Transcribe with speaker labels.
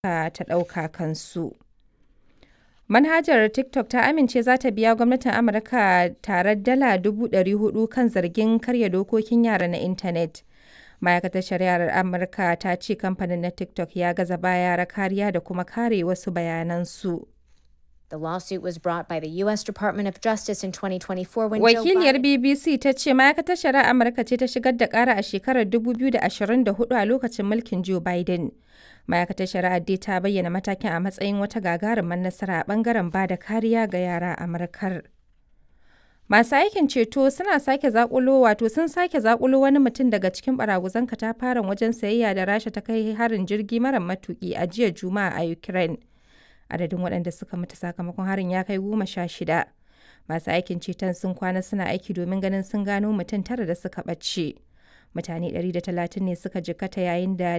Speaker 1: ta ɗauka kansu. Manhajar TikTok ta amince za ta biya gwamnatin Amurka tarar dala 400,000 kan zargin karya dokokin yara na intanet. Ma'aikatar Shari'ar Amurka ta ce kamfanin na TikTok ya gaza ba yara kariya da kuma kare wasu bayanansu.
Speaker 2: The lawsuit was brought by the U.S. Department of Justice in 2024 when
Speaker 1: Wakiliyar
Speaker 2: Joe Biden...
Speaker 1: BBC ta ce ma'aikatar shari'ar Amurka ce ta shigar da ƙara a shekarar 2024 a lokacin mulkin Joe Biden. Ma'aikatar shari'ar dai ta bayyana matakin a matsayin wata gagarumar nasara a ɓangaren ba da kariya ga yara a Amurkar. Masu aikin ceto suna sake zakulo wato sun sake zakulo wani mutum daga cikin baraguzan katafaren wajen sayayya da Rasha ta kai harin jirgi mara matuki a jiya Juma'a a Ukraine. Adadin waɗanda suka mutu sakamakon harin ya kai goma sha shida. Masu aikin ceton sun kwana suna aiki domin ganin sun gano mutum tara da suka ɓace. Mutane 130 ne suka jikkata yayin da